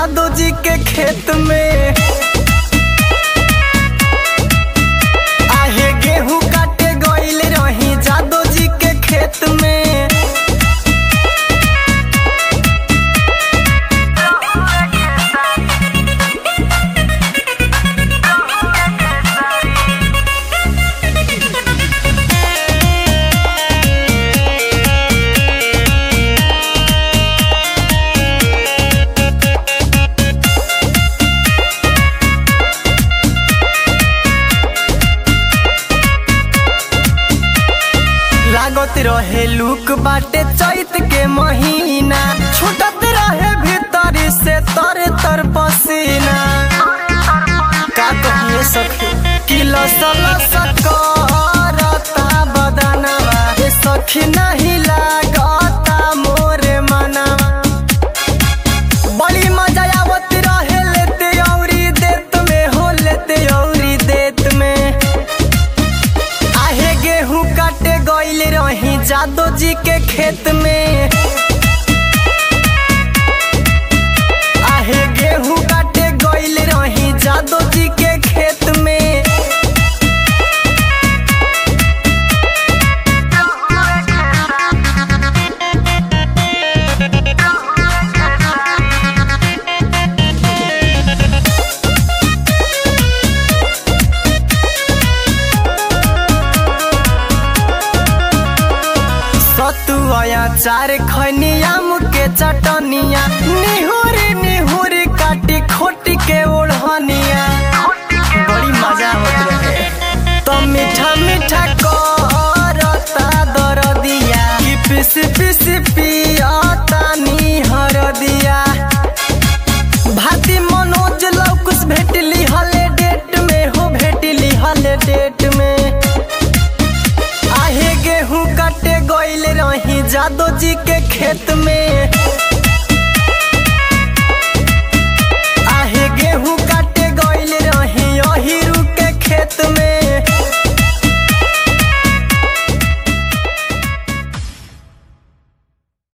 जादू जी के खेत में आहे गेहूं काटे गइल रही जादू जी के खेत में लागत रहे लुक बाटे चैत के महीना छूटत रहे भीतर से तर तर पसीना का कहिए सखी कि लसलस करता बदनवा ए सखी नहीं लागता मोरे मनवा बड़ी मजा आवत रहे लेते औरी देत में हो लेते औरी देत में आहे गेहूं काटे गइल रही जादो जी के खेत में आहे गेहूं काटे गइल रही जादो जी के खेत में सतुआ चार खनिया मुके चटनिया निहुरी निहुरी काटी खोटी के ओढ़निया बड़ी मजा आवत रहे तो मीठा मीठा करता दरदिया कि पिस पिस पियाता नी हरदिया भाती मनोज लौकुस भेटली हले डेट में हो भेटली हले डेट में आहे गेहूं काटे गइल रही जादो जी के खेत में